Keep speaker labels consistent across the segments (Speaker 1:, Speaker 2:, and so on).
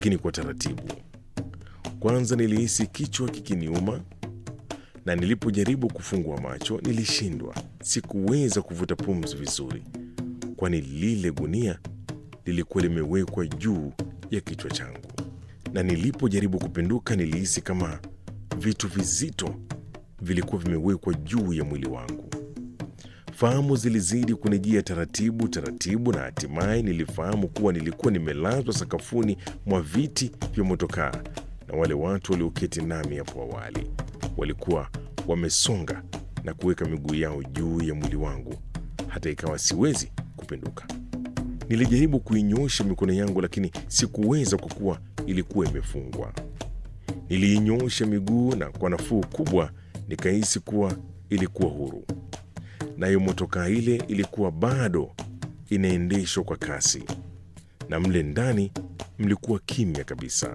Speaker 1: lakini kwa taratibu. Kwanza nilihisi kichwa kikiniuma, na nilipojaribu kufungua macho nilishindwa. Sikuweza kuvuta pumzi vizuri, kwani lile gunia lilikuwa limewekwa juu ya kichwa changu, na nilipojaribu kupinduka nilihisi kama vitu vizito vilikuwa vimewekwa juu ya mwili wangu. Fahamu zilizidi kunijia taratibu taratibu, na hatimaye nilifahamu kuwa nilikuwa nimelazwa sakafuni mwa viti vya motokaa, na wale watu walioketi nami hapo awali walikuwa wamesonga na kuweka miguu yao juu ya mwili wangu, hata ikawa siwezi kupinduka. Nilijaribu kuinyosha mikono yangu, lakini sikuweza kwa kuwa ilikuwa imefungwa. Niliinyosha miguu na kwa nafuu kubwa nikahisi kuwa ilikuwa huru, nayo motokaa ile ilikuwa bado inaendeshwa kwa kasi, na mle ndani mlikuwa kimya kabisa.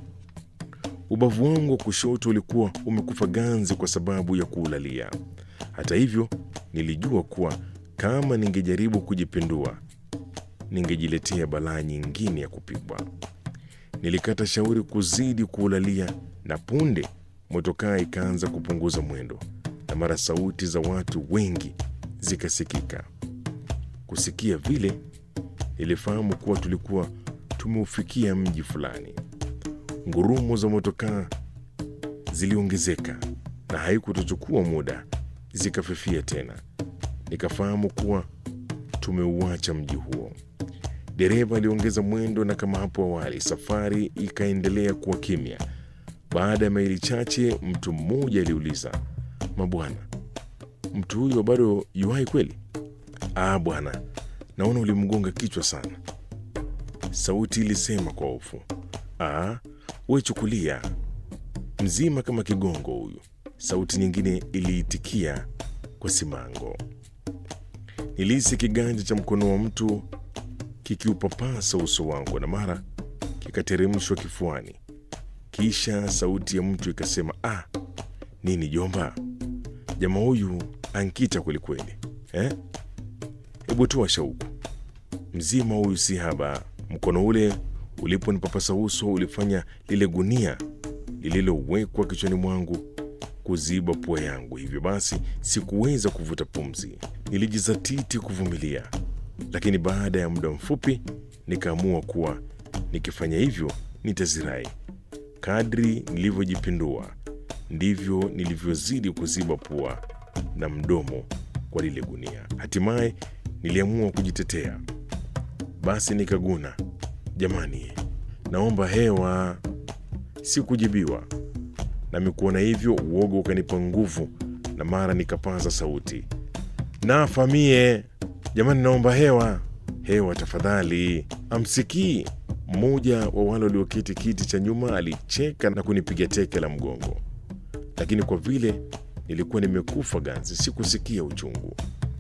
Speaker 1: Ubavu wangu wa kushoto ulikuwa umekufa ganzi kwa sababu ya kuulalia. Hata hivyo, nilijua kuwa kama ningejaribu kujipindua ningejiletea balaa nyingine ya kupigwa. Nilikata shauri kuzidi kuulalia, na punde motokaa ikaanza kupunguza mwendo, na mara sauti za watu wengi zikasikika. Kusikia vile, nilifahamu kuwa tulikuwa tumeufikia mji fulani. Ngurumo za motokaa ziliongezeka na haikutochukua muda zikafifia tena. Nikafahamu kuwa tumeuacha mji huo. Dereva aliongeza mwendo, na kama hapo awali, safari ikaendelea kuwa kimya. Baada ya maili chache, mtu mmoja aliuliza, mabwana, mtu huyo bado yuhai kweli? Ah bwana, naona ulimgonga kichwa sana, sauti ilisema kwa hofu. Ah, we chukulia mzima kama kigongo huyu, sauti nyingine iliitikia kwa simango. Nilihisi kiganja cha mkono wa mtu kikiupapasa uso wangu na mara kikateremshwa kifuani. Kisha sauti ya mtu ikasema, ah, nini jomba, jamaa huyu ankita kwelikweli eh? Hebu toa shauku, mzima huyu si haba. Mkono ule uliponipapasa uso ulifanya lile gunia lililowekwa kichwani mwangu kuziba pua yangu, hivyo basi sikuweza kuvuta pumzi. Nilijizatiti kuvumilia, lakini baada ya muda mfupi nikaamua kuwa nikifanya hivyo nitazirai. Kadri nilivyojipindua ndivyo nilivyozidi kuziba pua na mdomo kwa lile gunia. Hatimaye niliamua kujitetea, basi nikaguna, jamani, naomba hewa. Sikujibiwa, nami kuona hivyo uoga ukanipa nguvu, na mara nikapaza sauti, nafa mie, jamani, naomba hewa, hewa tafadhali. Amsikii mmoja wa wale walioketi kiti cha nyuma alicheka na kunipiga teke la mgongo, lakini kwa vile nilikuwa nimekufa ganzi, sikusikia uchungu.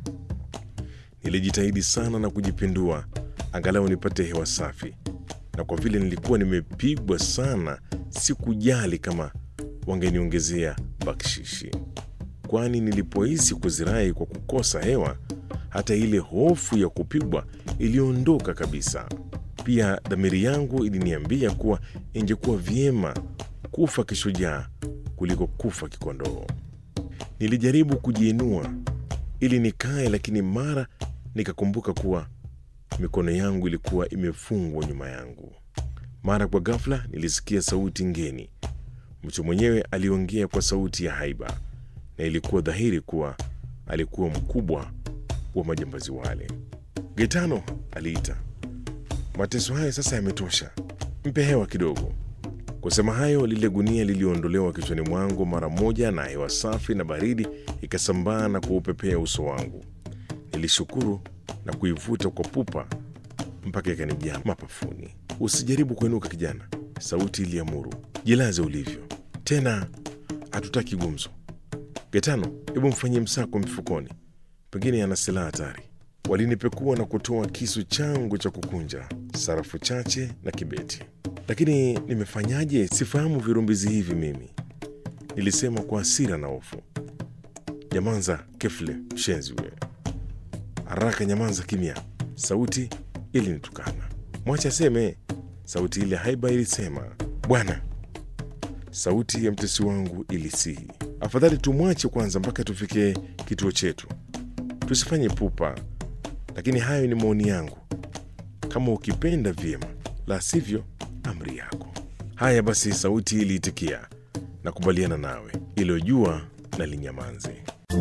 Speaker 1: Nilijitahidi sana na kujipindua angalau nipate hewa safi, na kwa vile nilikuwa nimepigwa sana, sikujali kama wangeniongezea bakshishi, kwani nilipohisi kuzirai kwa kukosa hewa, hata ile hofu ya kupigwa iliondoka kabisa. Pia dhamiri yangu iliniambia kuwa ingekuwa vyema kufa kishujaa kuliko kufa kikondoo. Nilijaribu kujiinua ili nikae, lakini mara nikakumbuka kuwa mikono yangu ilikuwa imefungwa nyuma yangu. Mara kwa ghafla nilisikia sauti ngeni. Mtu mwenyewe aliongea kwa sauti ya haiba, na ilikuwa dhahiri kuwa alikuwa mkubwa wa majambazi wale. Getano, aliita, mateso haya sasa yametosha, mpe hewa kidogo. Kusema hayo, lile gunia liliondolewa kichwani mwangu mara moja, na hewa safi na baridi ikasambaa na kuupepea uso wangu. Nilishukuru na kuivuta kwa pupa mpaka ikanijaa mapafuni. Usijaribu kuinuka kijana, sauti iliamuru. Jilaze ulivyo, tena hatutaki gumzo. Getano, hebu mfanyie msako mifukoni, pengine ana silaha hatari. Walinipekua na kutoa kisu changu cha kukunja, sarafu chache na kibeti. Lakini nimefanyaje? Sifahamu virumbizi hivi mimi, nilisema kwa hasira na hofu. Nyamanza kefle, mshenzi wewe! Haraka nyamanza kimya! Sauti ilinitukana. Mwache aseme, Sauti ile haiba ilisema, bwana. Sauti ya mtesi wangu ilisihi, afadhali tumwache kwanza mpaka tufike kituo chetu, tusifanye pupa. Lakini hayo ni maoni yangu, kama ukipenda vyema, la sivyo amri yako. Haya basi, sauti iliitikia, nakubaliana nawe, ilo jua na linyamanze.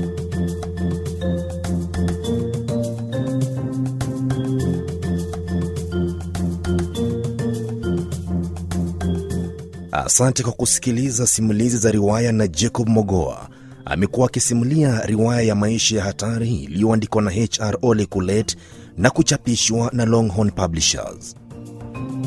Speaker 2: Asante kwa kusikiliza simulizi za riwaya na Jacob Mogoa. Amekuwa akisimulia riwaya ya maisha ya hatari iliyoandikwa na HR Ole Kulet na kuchapishwa na Longhorn Publishers.